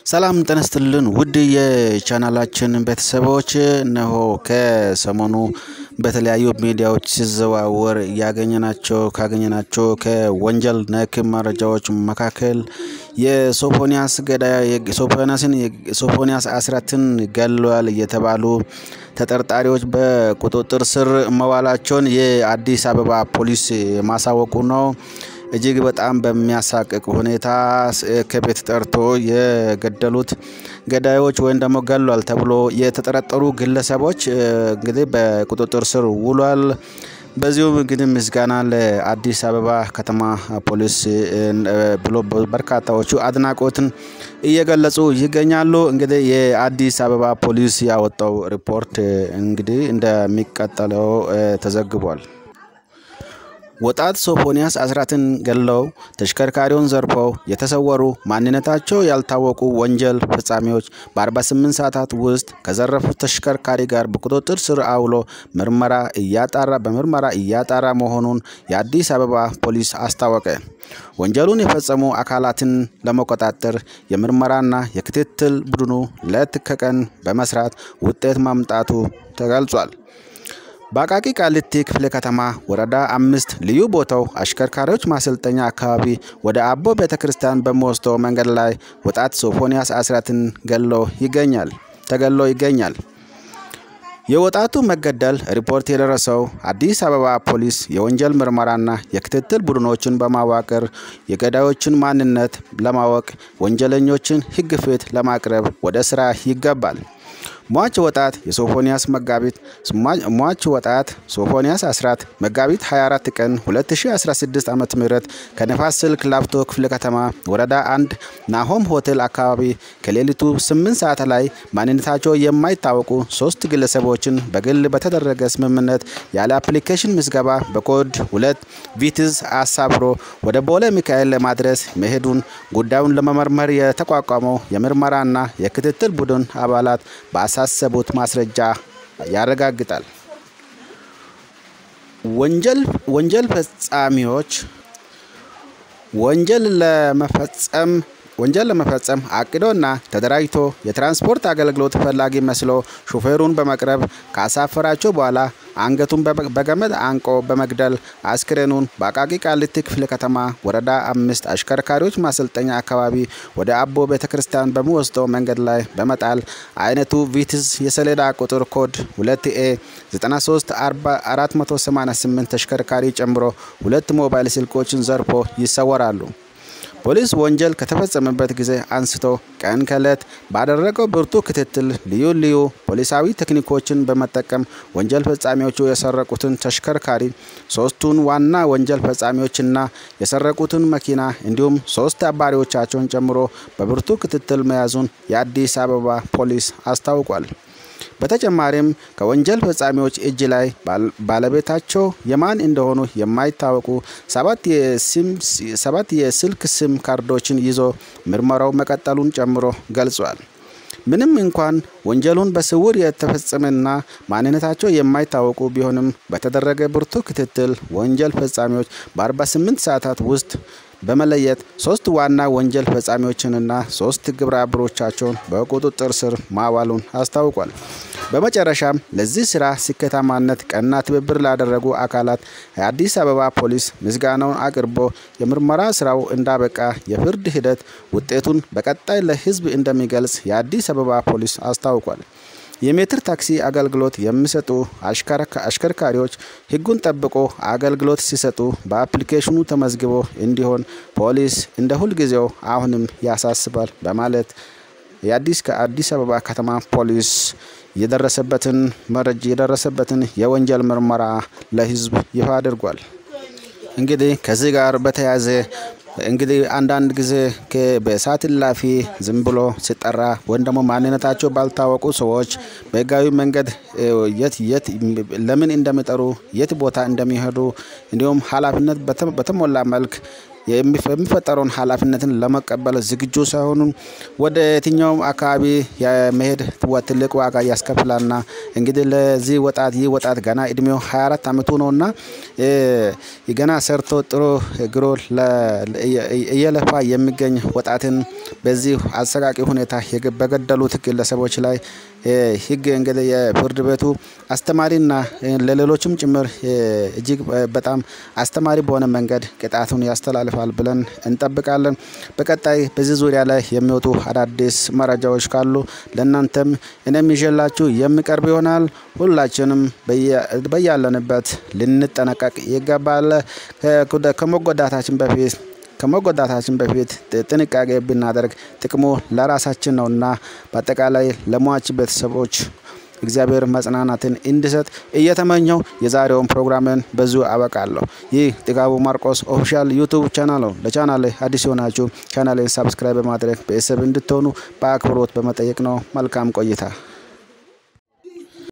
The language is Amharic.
ሰላም ጤና ይስጥልን ውድ የቻናላችን ቤተሰቦች፣ እነሆ ከሰሞኑ በተለያዩ ሚዲያዎች ሲዘዋወር ያገኘናቸው ካገኘናቸው ከወንጀል ነክ መረጃዎች መካከል የሶፎንያስ ገዳይ ሶፎንያስን ሶፎንያስ አስራትን ገድሏል የተባሉ ተጠርጣሪዎች በቁጥጥር ስር መዋላቸውን የአዲስ አበባ ፖሊስ ማሳወቁ ነው። እጅግ በጣም በሚያሳቅቅ ሁኔታ ከቤት ጠርቶ የገደሉት ገዳዮች ወይም ደግሞ ገሏል ተብሎ የተጠረጠሩ ግለሰቦች እንግዲህ በቁጥጥር ስር ውሏል። በዚሁም እንግዲህ ምስጋና ለአዲስ አበባ ከተማ ፖሊስ ብሎ በርካታዎቹ አድናቆትን እየገለጹ ይገኛሉ። እንግዲህ የአዲስ አበባ ፖሊስ ያወጣው ሪፖርት እንግዲህ እንደሚቀጠለው ተዘግቧል። ወጣት ሶፎንያስ አስራትን ገድለው ተሽከርካሪውን ዘርፈው የተሰወሩ ማንነታቸው ያልታወቁ ወንጀል ፈጻሚዎች በ48 ሰዓታት ውስጥ ከዘረፉት ተሽከርካሪ ጋር በቁጥጥር ስር አውሎ ምርመራ እያጣራ በምርመራ እያጣራ መሆኑን የአዲስ አበባ ፖሊስ አስታወቀ። ወንጀሉን የፈጸሙ አካላትን ለመቆጣጠር የምርመራና የክትትል ቡድኑ ሌት ከቀን በመስራት ውጤት ማምጣቱ ተገልጿል። በአቃቂ ቃሊቲ ክፍለ ከተማ ወረዳ አምስት ልዩ ቦታው አሽከርካሪዎች ማሰልጠኛ አካባቢ ወደ አቦ ቤተ ክርስቲያን በሚወስደው መንገድ ላይ ወጣት ሶፎንያስ አስራትን ገሎ ይገኛል ተገሎ ይገኛል። የወጣቱ መገደል ሪፖርት የደረሰው አዲስ አበባ ፖሊስ የወንጀል ምርመራና የክትትል ቡድኖችን በማዋቀር የገዳዮችን ማንነት ለማወቅ ወንጀለኞችን ሕግ ፊት ለማቅረብ ወደ ስራ ይገባል። ሟች ወጣት የሶፎንያስ መጋቢት ሟች ወጣት ሶፎንያስ አስራት መጋቢት 24 ቀን 2016 ዓ.ም ከነፋስ ስልክ ላፍቶ ክፍለ ከተማ ወረዳ አንድ ናሆም ሆቴል አካባቢ ከሌሊቱ 8 ሰዓት ላይ ማንነታቸው የማይታወቁ ሶስት ግለሰቦችን በግል በተደረገ ስምምነት ያለ አፕሊኬሽን ምዝገባ በኮድ ሁለት ቪትዝ አሳፍሮ ወደ ቦሌ ሚካኤል ለማድረስ መሄዱን ጉዳዩን ለመመርመር የተቋቋመው የምርመራና የክትትል ቡድን አባላት ባሳሰቡት ማስረጃ ያረጋግጣል። ወንጀል ወንጀል ፈጻሚዎች ወንጀል ለመፈጸም ወንጀል ለመፈጸም አቅዶና ተደራጅቶ የትራንስፖርት አገልግሎት ፈላጊ መስሎ ሹፌሩን በመቅረብ ካሳፈራቸው በኋላ አንገቱን በገመድ አንቆ በመግደል አስክሬኑን በአቃቂ ቃሊቲ ክፍለ ከተማ ወረዳ አምስት አሽከርካሪዎች ማሰልጠኛ አካባቢ ወደ አቦ ቤተ ክርስቲያን በሚወስደው መንገድ ላይ በመጣል አይነቱ ቪትዝ የሰሌዳ ቁጥር ኮድ 2 ኤ 93 488 ተሽከርካሪ ጨምሮ ሁለት ሞባይል ስልኮችን ዘርፎ ይሰወራሉ። ፖሊስ ወንጀል ከተፈጸመበት ጊዜ አንስቶ ቀን ከዕለት ባደረገው ብርቱ ክትትል ልዩ ልዩ ፖሊሳዊ ቴክኒኮችን በመጠቀም ወንጀል ፈጻሚዎቹ የሰረቁትን ተሽከርካሪ፣ ሶስቱን ዋና ወንጀል ፈጻሚዎችና የሰረቁትን መኪና እንዲሁም ሶስት አባሪዎቻቸውን ጨምሮ በብርቱ ክትትል መያዙን የአዲስ አበባ ፖሊስ አስታውቋል። በተጨማሪም ከወንጀል ፈጻሚዎች እጅ ላይ ባለቤታቸው የማን እንደሆኑ የማይታወቁ ሰባት የስልክ ሲም ካርዶችን ይዞ ምርመራው መቀጠሉን ጨምሮ ገልጿል። ምንም እንኳን ወንጀሉን በስውር የተፈጸመና ማንነታቸው የማይታወቁ ቢሆንም በተደረገ ብርቱ ክትትል ወንጀል ፈጻሚዎች በ48 ሰዓታት ውስጥ በመለየት ሶስት ዋና ወንጀል ፈጻሚዎችንና ሶስት ግብረ አበሮቻቸውን በቁጥጥር ስር ማዋሉን አስታውቋል። በመጨረሻም ለዚህ ስራ ስኬታማነት ቀና ትብብር ላደረጉ አካላት የአዲስ አበባ ፖሊስ ምስጋናውን አቅርቦ የምርመራ ስራው እንዳበቃ የፍርድ ሂደት ውጤቱን በቀጣይ ለሕዝብ እንደሚገልጽ የአዲስ አበባ ፖሊስ አስታውቋል። የሜትር ታክሲ አገልግሎት የሚሰጡ አሽከርካሪዎች ሕጉን ጠብቆ አገልግሎት ሲሰጡ በአፕሊኬሽኑ ተመዝግቦ እንዲሆን ፖሊስ እንደ ሁልጊዜው አሁንም ያሳስባል በማለት የአዲስ ከአዲስ አበባ ከተማ ፖሊስ የደረሰበትን መረጃ የደረሰበትን የወንጀል ምርመራ ለሕዝብ ይፋ አድርጓል። እንግዲህ ከዚህ ጋር በተያያዘ እንግዲህ አንዳንድ ጊዜ በሰዓት እላፊ ዝም ብሎ ሲጠራ ወይም ደግሞ ማንነታቸው ባልታወቁ ሰዎች በህጋዊ መንገድ የት የት ለምን እንደሚጠሩ የት ቦታ እንደሚሄዱ እንዲሁም ኃላፊነት በተሞላ መልክ የሚፈጠረውን ኃላፊነትን ለመቀበል ዝግጁ ሳይሆኑ ወደ የትኛውም አካባቢ የመሄድ ትልቅ ዋጋ ያስከፍላልና እንግዲህ ለዚህ ወጣት ይህ ወጣት ገና እድሜው 24 ዓመቱ ነውና ገና ሰርቶ ጥሮ ግሮ እየለፋ የሚገኝ ወጣትን በዚህ አሰቃቂ ሁኔታ በገደሉት ግለሰቦች ላይ ህግ እንግዲህ የፍርድ ቤቱ አስተማሪና ለሌሎችም ጭምር እጅግ በጣም አስተማሪ በሆነ መንገድ ቅጣቱን ያስተላልፋል ብለን እንጠብቃለን። በቀጣይ በዚህ ዙሪያ ላይ የሚወጡ አዳዲስ መረጃዎች ካሉ ለእናንተም እኔም ይዤላችሁ የሚቀርብ ይሆናል። ሁላችንም በያለንበት ልንጠነቀቅ ይገባል። ከመጎዳታችን በፊት ከመጎዳታችን በፊት ጥንቃቄ ብናደርግ ጥቅሙ ለራሳችን ነውና በአጠቃላይ ለሟች ቤተሰቦች እግዚአብሔር መጽናናትን እንዲሰጥ እየተመኘው የዛሬውን ፕሮግራምን በዚሁ አበቃለሁ። ይህ ጥጋቡ ማርቆስ ኦፊሻል ዩቱብ ቻናል ነው። ለቻናል አዲስ የሆናችሁ ቻናልን ሳብስክራይብ በማድረግ ቤተሰብ እንድትሆኑ በአክብሮት በመጠየቅ ነው። መልካም ቆይታ